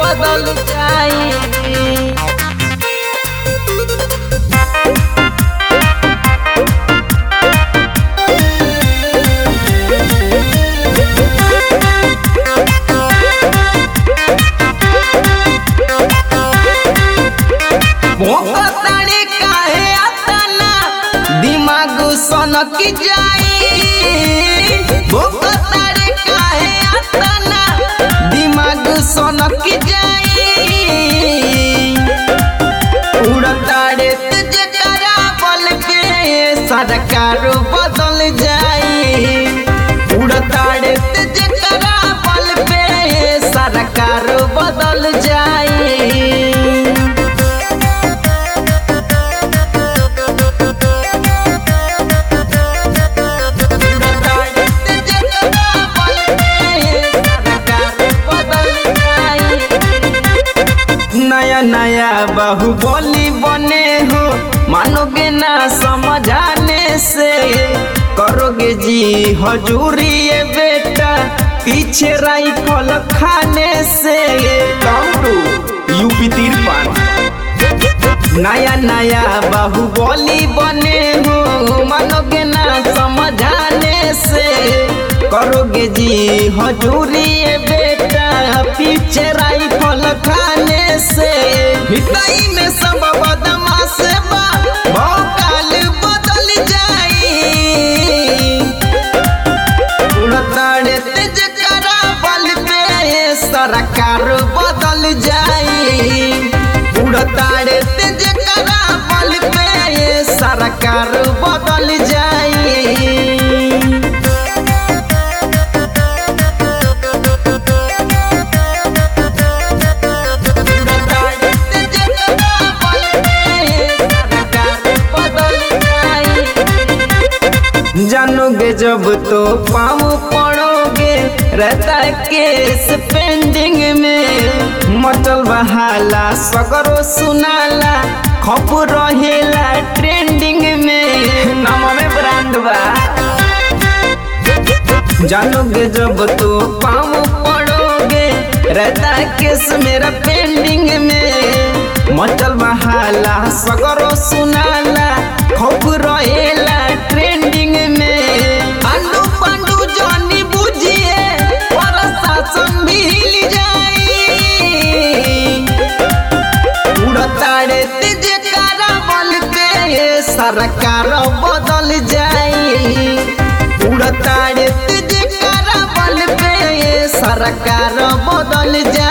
बदल जाई भोकताड़ी काहे अतना दिमाग सनक जाई भोकताड़ी काहे अतना दिमाग सनक जाई उड़ताड़े तेज करा बल के सरकार बदल जाई उड़ताड़े तेज करा बल पे सरकार बदल जाई नया नया बाहुबली बने हो मानोगे ना समझाने से करोगे जी हजूरी ये बेटा पीछे राइफल खाने से काउंटू यूपी तिरपन नया नया बाहुबली बने हो मानोगे ना समझाने से करोगे जी हजूरी ये बेटा पीछे राइफल खाने से हिताई में सब बदमाश बा भौकाल बदल जाई उड़ताड़े तेज करा बल पे सरकार बदल जाई उड़ताड़े तेज करा बल पे सरकार बदल जाई उड़ताड़े तेज करा बल पे सरकार बदल जाई जानोगे जब तो पाँव पड़ोगे रहता है केस पेंडिंग में मचल बहाला सगरो सुनाला खप रहेला ट्रेंडिंग में नाम में ब्रांड बा जानोगे जब तो पाँव पड़ोगे रहता है केस मेरा पेंडिंग में मचल बहाला सगरो सुनाला खप रहेला ट्रेंडिंग में आलू पांडू जानी बुझिए प्रशासन भी हिल जाई उड़ताड़े तेज कारा बल पे सरकार बदल जाई उड़ताड़े तेज कारा बल पे सरकार बदल जाई